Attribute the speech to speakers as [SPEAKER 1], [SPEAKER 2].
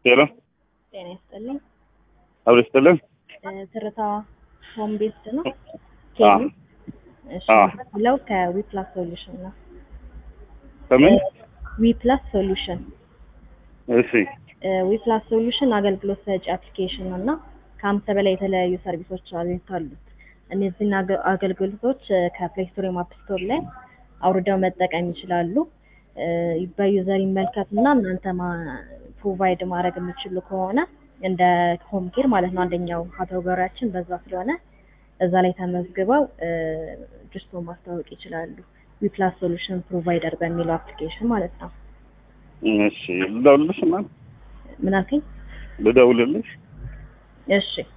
[SPEAKER 1] ሄሎ
[SPEAKER 2] ጤና ይስጥልኝ።
[SPEAKER 1] አብሮ ይስጥልን።
[SPEAKER 2] እ፣ ትርታ ሆም ቤስድ ነው።
[SPEAKER 1] አዎ።
[SPEAKER 2] ኬሚ እሺ፣
[SPEAKER 1] አዎ።
[SPEAKER 2] ብለው ከዊፕላስ ሶሉሽን ነው።
[SPEAKER 1] ከምን?
[SPEAKER 2] ዊፕላስ ሶሉሽን
[SPEAKER 1] እሺ
[SPEAKER 2] ዊፕላስ ሶሉሽን አገልግሎት ሰጪ አፕሊኬሽን ነው እና ከአምስት በላይ የተለያዩ ሰርቪሶች አሉት አሉት። እነዚህን አገ- አገልግሎቶች እ፣ ከፕሌይ ስቶር ወይም አፕ ስቶር ላይ አውርደው መጠቀም ይችላሉ። እ፣ በዩዘር ይመልከት እና እናንተ ፕሮቫይድ ማድረግ የሚችሉ ከሆነ እንደ ሆም ኬር ማለት ነው አንደኛው ካቴጎሪያችን በዛ ስለሆነ እዛ ላይ ተመዝግበው እ፣ ድስቶ ማስታወቅ ይችላሉ። ዊፕላስ ሶሉሽን ፕሮቫይደር በሚለው አፕሊኬሽን ማለት ነው።
[SPEAKER 1] እሺ ልደውልልሽ እና
[SPEAKER 2] ምን አልከኝ?
[SPEAKER 1] ልደውልልሽ
[SPEAKER 2] እሺ